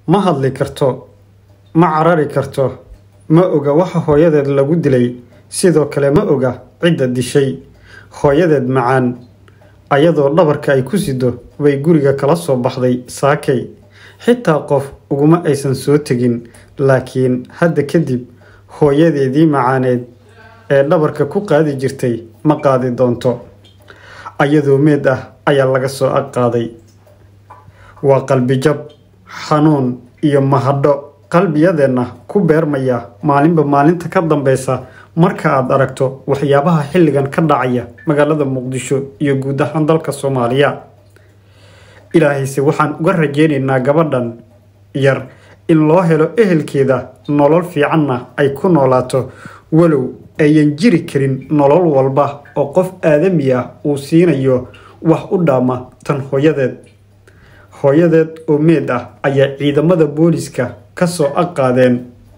ma hadli karto ma carari karto ma oga waxa hooyadeed lagu dilay sidoo kale ma oga cidda dishay hooyadeed macaan ayadoo dhabarka ay ku sido bay guriga kala soo baxday saakay xitaa qof uguma aysan soo tegin laakiin hadda kadib hooyadeedii macaaneed ee dhabarka ku qaadi jirtay ma qaadi doonto ayadoo meed ah ayaa laga soo ag qaaday waa qalbijab xanuun iyo mahadho qalbiyadeenna ku beermaya maalinba maalinta ka dambeysa marka aad aragto waxyaabaha xilligan ka dhacaya magaalada muqdisho iyo guud ahaan dalka soomaaliya ilaahayse waxaan uga rajeynaynaa gabadhan yar in loo helo ehelkeeda nolol fiicanna ay ku noolaato walow ayan jiri karin nolol walba oo qof aadami ah uu siinayo wax u dhaama tan hooyadeed hooyadeed oo meed ah ayaa ciidamada booliska ka soo ag qaadeen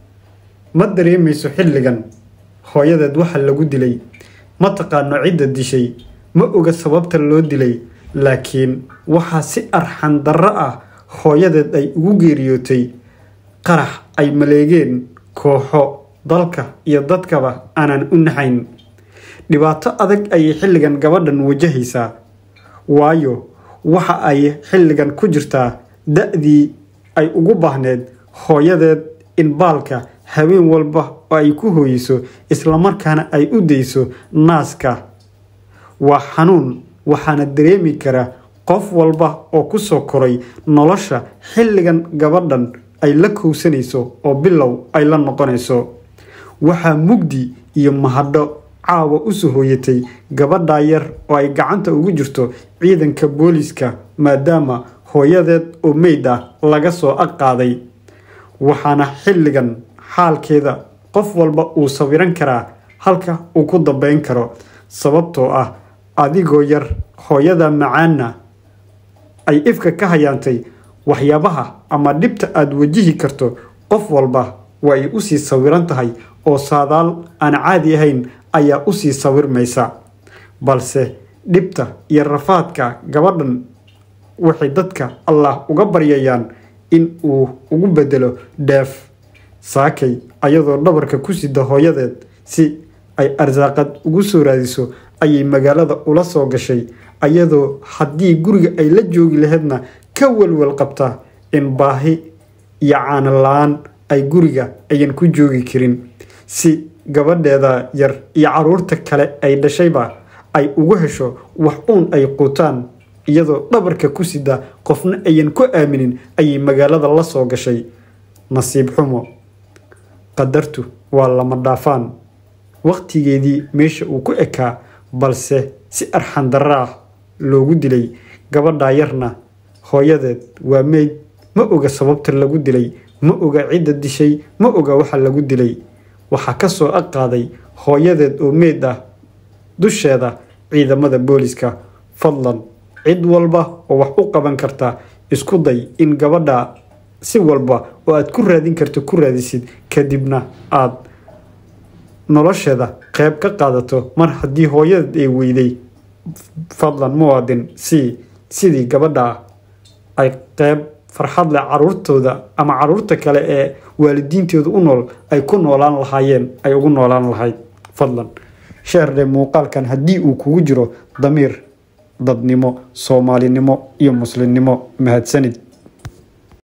ma dareemayso xilligan hooyadeed waxa lagu dilay ma taqaano cidda dishay ma oga sababta loo dilay laakiin waxaa si arxan darro ah hooyadeed ay ugu geeriyootay qarax ay maleegeen kooxo dalka iyo dadkaba aanan u naxayn dhibaato adag ayay xilligan gabadhan wajahaysaa waayo waxa ay xilligan ku jirtaa da-dii ay ugu baahneed hooyadeed in baalka habeen walba oo ay ku hooyiso islamarkaana ay u dayso naaska waa xanuun waxaana dareemi kara qof walba oo ku soo koray nolosha xilligan gabadhan ay la kowsanayso oo bilow ay la noqonayso waxaa mugdi iyo mahadho caawa usoo hooyatay gabadhaa yar oo ay gacanta ugu jirto ciidanka booliska maadaama hooyadeed oo meyd ah laga soo ag qaaday waxaana xilligan xaalkeeda qof walba uu sawiran karaa halka uu ku dambeyn karo sababtoo ah adigoo yar hooyada macaanna ay ifka ka hayaantay waxyaabaha ama dhibta aada wajihi karto qof walba waa ay usii sawiran tahay oo saadaal aan caadi ahayn ayaa usii sawirmaysa balse dhibta iyo rafaadka gabadhan waxay dadka allah uga baryayaan in uu ugu bedelo dheef saakay ayadoo dhabarka ku sida hooyadeed si ay arsaaqad ugu soo raadiso ayay magaalada ula soo gashay ayadoo haddii guriga ay la joogi laheydna ka walwal qabta in baahi iyo caana la-aan ay guriga ayan ku joogi karin si gabadheeda yar iyo caruurta kale ay dhashayba ay ugu hesho wax uun ay quutaan iyadoo dhabarka ku sida qofna ayan ku aaminin ayay magaalada la soo gashay nasiib xumo qadartu waa lama dhaafaan waqtigeedii meesha uu ku ekaa balse si arxan darro ah loogu dilay gabadhaa yarna hooyadeed waa meyd ma oga sababta lagu dilay ma oga cidda dishay ma oga waxa lagu dilay waxaa ka soo ag qaaday hooyadeed oo meyd ah dusheeda ciidamada booliska fadlan cid walba oo wax u qaban karta isku day in gabadha si walba oo aad ku raadin karto ku raadisid kadibna aad nolosheeda qeyb ka qaadato mar haddii hooyadeed ay weyday fadlan muwaadin si sidii gabadha ay qeyb farxad leh caruurtooda ama caruurta kale ee waalidiintooda u nool ay ku noolaan lahaayeen ay ugu noolaan lahayd fadlan sheerdhe muuqaalkan haddii uu kugu jiro damiir dadnimo soomaalinimo iyo muslimnimo mahadsanid